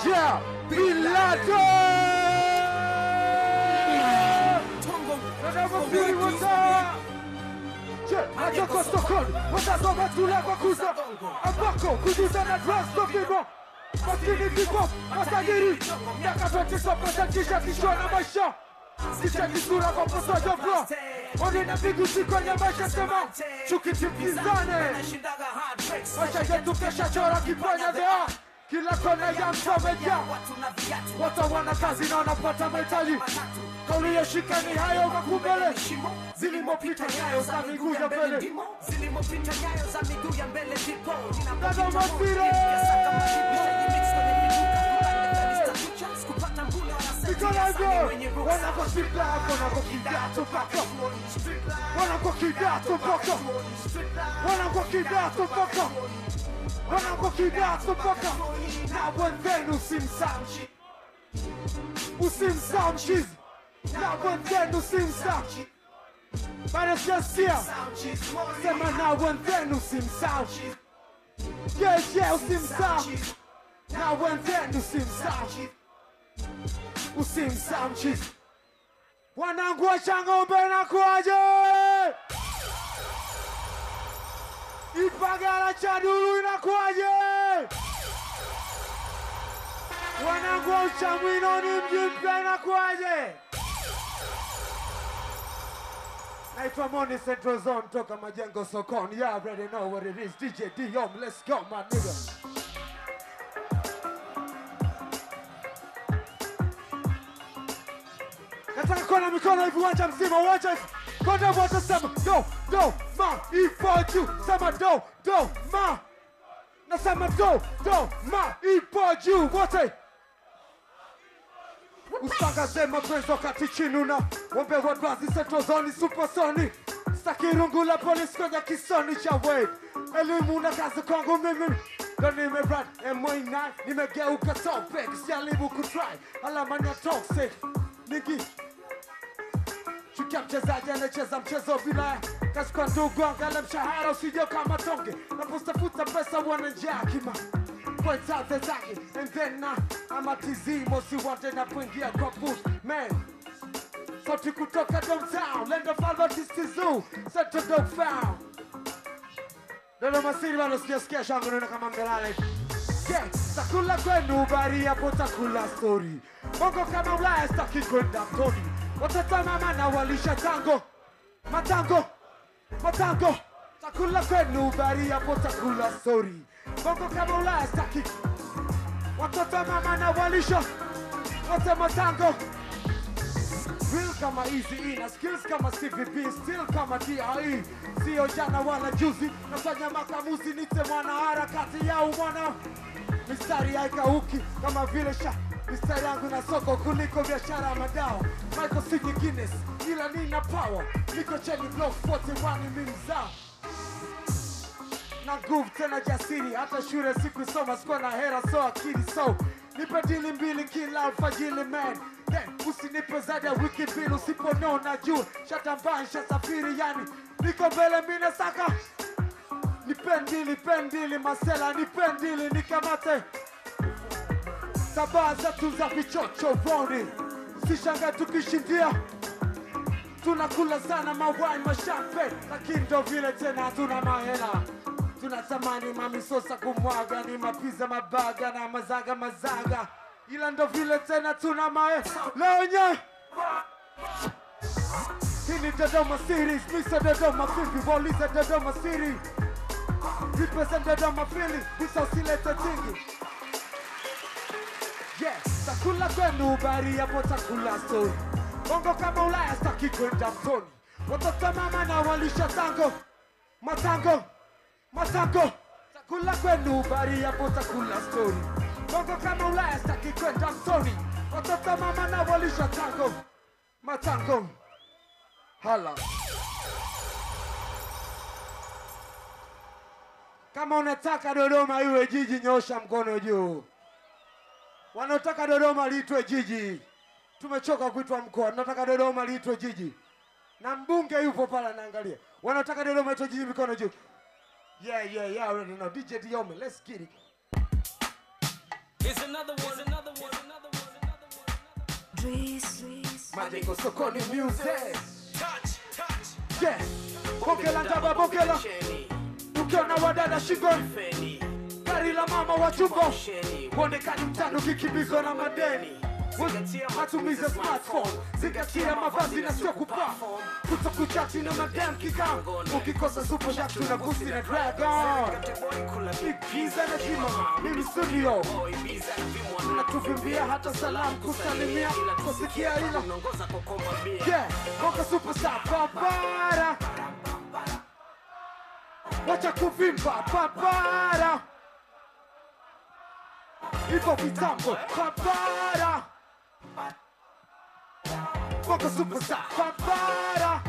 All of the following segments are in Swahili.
Yeah, Bilato! Wanavyofikiri wata Je, nataka sokoni watasoma tula kwa kuza ambako kujuza na drugs ndo vimo maskini vipo matajiri miaka zote sopotatisha kichwa na maisha sicheki sura kwa posojo bro oni na vigusi kwenye maisha sema chuki tipizane maisha yetu kesha chora kifanya vya kila kona ya mtameja watu wana kazi na wanapata mahitaji kauli ya shikani hayo makumbele zilimopita nyayo za miguu ya mbele zilimopita nyayo za miguu ya mbele ndipo Dada Mafire! Mikono hivyo wanakoshinda hapo wanakokidato mpaka wanakokidato mpaka wanakokidato mpaka wanakokidato mpaka na wenzenu simsamchi usimsamchi na wenzenu simsamchi bado sijasia sema na wenzenu simsamchi yeah yeah usimsamchi na wenzenu simsamchi usimsamchi wanangu wa Chang'ombe na kuaje Ipagala cha Dulu inakuaje wanangu wa Uchamwino ni mji mpya inakuaje naitwa Moni Central Zone toka majengo sokoni you already know what it is DJ Diom let's go my nigga nataka kuona mikono hivi uwanja mzima uwanja hivi konda wote sema do do ma ipo juu sema do do ma nasema do do ma ipo juu wote usangaze mapenzi wakati chini una wombe wadwazi setozoni supasoni stakirungu la polisi kwenye kisoni cha wave elimu na kazi kwangu mimi ndo nimerad M9 nimegeuka topic sijaribu kutry alama ni ya toxic niki Chukia mchezaji anacheza mchezo bila kazi kwa ndugu, angalia mshahara usije kama tonge, napotafuta pesa wana njaa kima point out the zake and then na ama tizimo si wande na kuingia kwa booth man sauti kutoka downtown land of Albert Zoo Central Dog Found Dodoma City bado sijasikia shangu neno kama mdelale Yeah, takula kwenu bari hapo takula story Bongo kama Ulaya staki kwenda mtoni Watoto mama na walisha tango Matango, matango Takula kwenu bari hapo takula story Bongo kama Ulaya staki Watoto mama na walisha Wote matango Real kama easy ina skills kama CVP still kama DRE sio jana wala juzi nafanya makamuzi nite mwana harakati yao mwana mistari haikauki kama vile sha mistari yangu na soko kuliko biashara ya madawa Michael Sigi Guinness ila nina power niko cheni block 41 mimzaa na nguvu tena jasiri, hata shule sikusoma, sikuwa na hera, so akili so nipe dili mbili kila alfajili man Then, usinipe zaidi ya wiki mbili usiponona juu shatambansha safiri yani niko mbele mine saka nipendili pendili masela nipendili nikamate sabaa zetu za vichocho voni sishanga tukishindia tunakula sana mawai mashape lakini ndo vile tena hatuna mahela tunatamani mamisosa kumwaga ni mapiza mabaga na mazaga mazaga ila ndo vile tena tuna mae leonye hii ni Dodoma series misa Dodoma vipi waulize Dodoma series represent Dodoma feeling misa usilete tingi yeah takula kwenu bari hapo takula story bongo kama Ulaya staki kwenda mtoni watoto mama na walisha tango matango matango takula kwenu bari hapo takula story bongo kama Ulaya staki kwenda mtoni watoto mama na walisha tango matango hala kama unataka Dodoma iwe jiji nyosha mkono juu wanaotaka Dodoma liitwe jiji. Tumechoka kuitwa mkoa, tunataka Dodoma liitwe jiji, na mbunge yupo pale anaangalia. Wanaotaka Dodoma liitwe jiji, mikono juu. Yeah, yeah, yeah, already know. DJ Diome, let's get it. Here's another one. Here's another one. Another one. Another one. Dries, Dries. majengo sokoni music Touch, touch. yeah bokela ndaba bokela Sheni, ukiona wadada shingoni Feni, gari la mama wa chumbo Sheni. uonekani mtano kikimbizwa na madeni matumizi ya smartphone zingatia mavazi na sio kuperform kutokuchati na madam kikao ukikosa super jack tuna gusi na dragon Boy kula igiza na jima mimi studio boy biza na vimwa na tuvimbia hata salamu kusalimia kusikia ila unaongoza kwa komba bia. yeah boka superstar papara wacha kuvimba papara hivyo vitambo papara boka superstar papara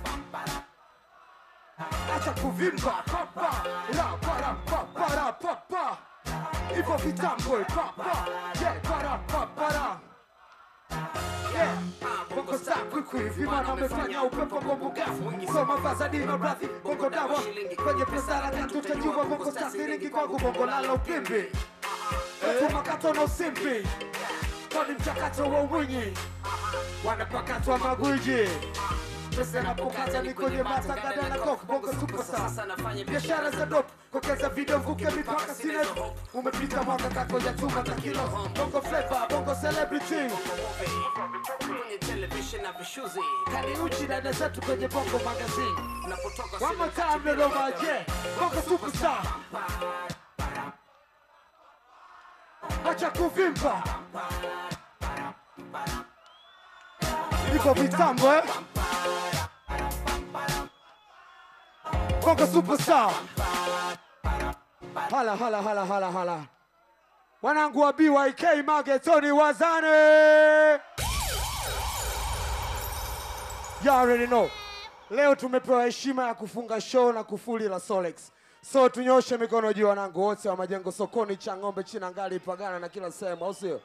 acha kuvimba papara para papara papa hivyo vitambo papa yeah para papara Yeah. Bongo saa kwikwi vimana amefanya upepo bongo gafu soma fazadi maradhi bongo dawa kwenye pesa laka tutajua bongo saa siringi kwangu bongo lala upimbi tumakato na usimbi kwani mchakato wa uwinyi wanapakatwa magwiji pesa napokata ni kwenye matagada na kok bongo superstar Sasa nafanya biashara za dop kokeza video vuke mipaka sina umepita mwaka kako ya chuma za kilo bongo flavor bongo celebrity kwenye television na vishuzi. kani uchi dada zetu kwenye bongo magazine Unapotoka one more time little maje bongo superstar acha kuvimba iko vitambo eh bongo superstar hala hala hala hala hala wanangu wa BYK magetoni wazane You already know. Leo tumepewa heshima ya kufunga show na kufuli la Solex. So tunyoshe mikono juu wanangu wote wa majengo sokoni cha ng'ombe china ngali pagana na kila sehemu au sio?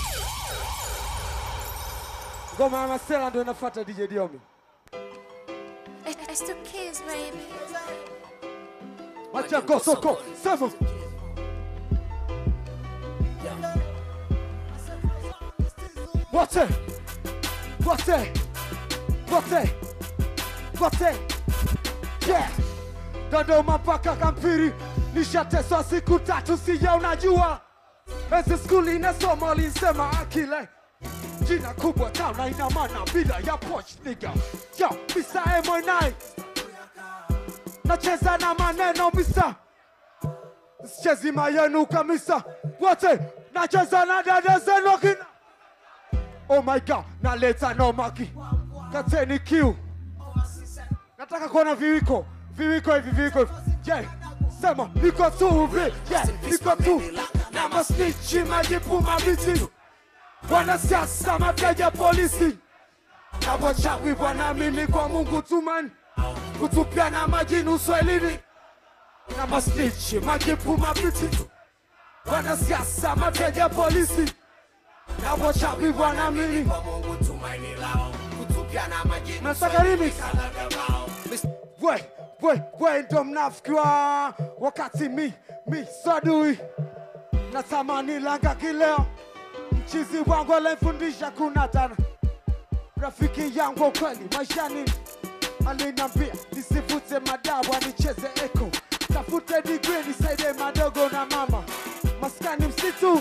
Ngoma ya Masela ndio inafuata DJ Diomi. It's, it's the kids, baby. Majengo soko sema. Wote. Wote. Wote. Wote. Yeah. Dodoma mpaka Kampiri nishateswa siku tatu, sija unajua. Ezi skuli inasoma lisema akile jina kubwa tauna ina maana bila ya poch nigga. Yo, Mr. M9 nacheza na maneno Mr. Sichezi mayenu kamisa wote, nacheza na dada zenu kina Oh my god, naleta nomaki kateni kiu nataka kuona viwiko viwiko hivi viwiko hivi je sema niko tu hivi yeah, niko tu na masnichi majipu mabiti wanasiasa mateja polisi na wachawi wanaamini kwa mungu tumani kutupiana majini uswahilini na masnichi majipu mabiti wanasiasa mateja polisi na wachawi wanaamini kwa Mungu tumaini lao. Kutupiana majini. Nataka remix. we we we ndo mnafiki wa wakati mi mi sadui natamani langa kileo mchizi wangu alimfundisha kuna tana rafiki yangu wa kweli maishani alinambia nisivute madawa nicheze eko tafute digri nisaidie madogo na mama maskani msitu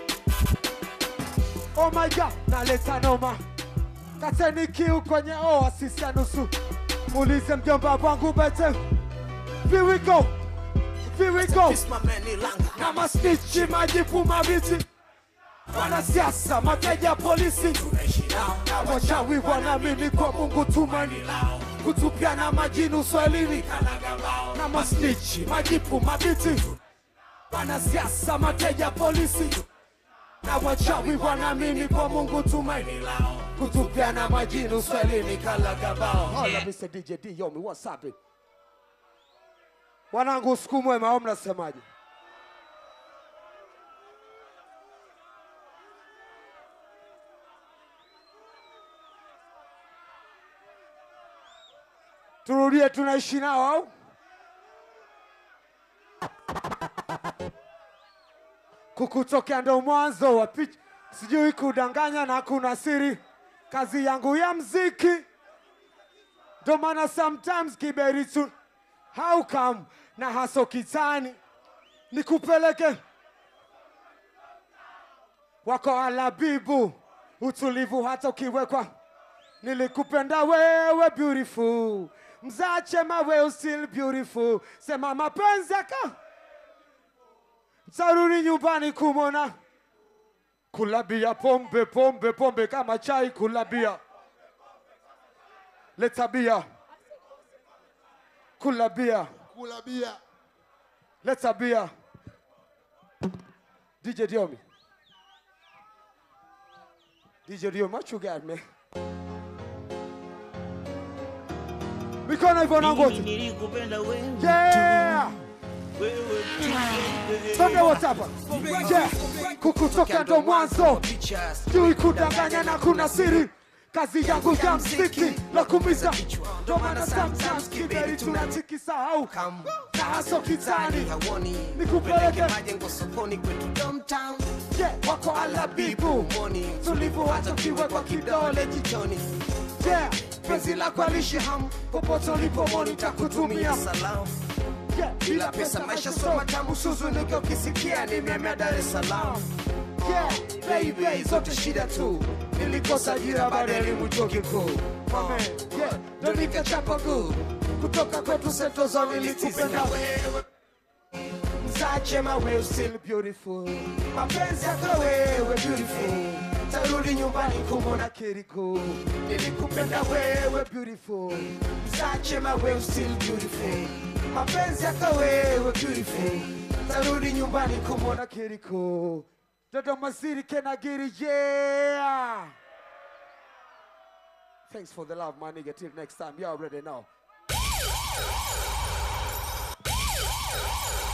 oh my god naleta noma kateni kiu kwenye oasisi ya nusu muulize mjomba wangu bete Here we go Here we go Kiss my man Ilanga. na masnichi majipu mabiti wanasiasa mateja polisi Tunaishi nao. na wachawi wanaamini kwa mungu tumani Lao. kutupiana majini uswahilini Kalaga bao. na masnichi majipu mabiti wanasiasa mateja polisi na wachawi wanaamini kwa mungu tumaini Lao. kutupiana majini uswahilini kalagabao hala Mr. DJ D yomi what's up wanangu usiku mwema au mnasemaje turudie tunaishi nao au kukutokea ndo mwanzo wa picha, sijui kudanganya na kuna siri, kazi yangu ya mziki ndo maana sometimes kiberi tu how come na haso kitani nikupeleke wako alabibu utulivu hata ukiwekwa nilikupenda wewe beautiful mzache mawe still beautiful sema mapenzi aka tarudi nyumbani kumona kulabia pombe pombe pombe kama chai kulabia leta bia kula bia Kula bia. leta bia DJ Diomi DJ Diomi what you got man mikono hivyo na Mimi ngozi nilikupenda wewe yeah wewe tu. Songe WhatsApp yeah kukutoka ndo mwanzo sijui kudanganya na kuna siri kazi yangu ya mziki la kumiza ndo maana sometimes kiberi tunatikisahau na haso kitani nikupeleke majengo sokoni kwetu downtown yeah wako alabibu moni tulivu hata ukiwekwa kidole jichoni yeah penzi la kualishi ham popote ulipomoni nitakutumia salamu yeah bila pesa maisha soma tamu suzu nike ukisikia nimemea dar es salaam yeah baby zote shida tu nilikosa ajira baada ya elimu chuo kikuu Amen. yeah ndo nikachapa guu kutoka kwetu setozo nilikupenda mzache mawe still beautiful mapenzi yako wewe beautiful tarudi nyumbani kumona kiriko nilikupenda wewe beautiful mzache mawe still beautiful mapenzi yako wewe beautiful tarudi nyumbani kumona na kiriko Dodoma City can I get it yeah Thanks for the love my nigga till next time you already know